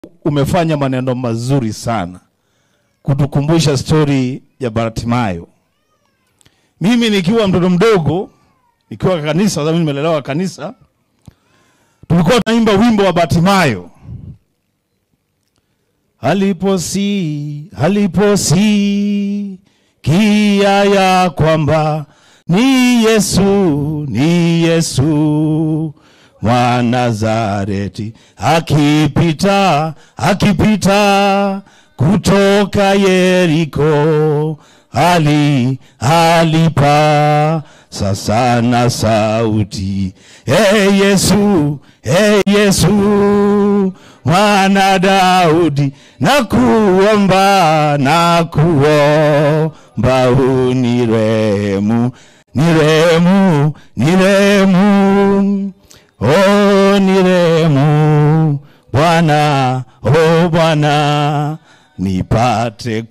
umefanya maneno mazuri sana kutukumbusha stori ya Bartimayo. Mimi nikiwa mtoto mdogo, nikiwa kanisa, sababu nimelelewa kanisa, tulikuwa tunaimba wimbo wa Bartimayo, aliposi aliposi kia ya kwamba ni Yesu ni Yesu wa Nazareti akipita akipita kutoka Yeriko ali alipa sasa na sauti e Yesu e Yesu mwana Daudi na kuomba na kuomba unirehemu nirehemu nirehemu oh nirehemu Bwana oh Bwana nipate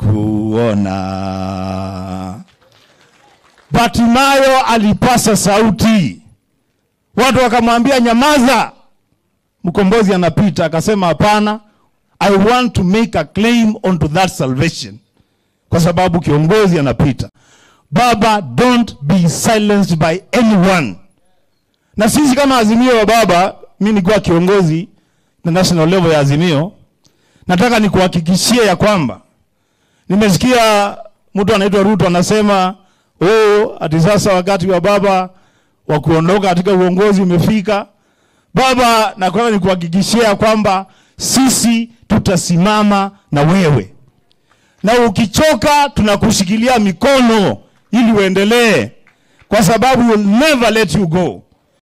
kuona. Bartimayo alipasa sauti, watu wakamwambia nyamaza, mkombozi anapita. Akasema hapana, I want to make a claim onto that salvation, kwa sababu kiongozi anapita. Baba, don't be silenced by anyone. Na sisi kama Azimio wa Baba, mimi nikuwa kiongozi na national level ya Azimio, nataka nikuhakikishie ya kwamba nimesikia mtu anaitwa Ruto anasema oh, ati sasa wakati wa baba wa kuondoka katika uongozi umefika. Baba, nataka nikuhakikishia ya kwamba sisi tutasimama na wewe, na ukichoka tunakushikilia mikono ili uendelee, kwa sababu we'll never let you go.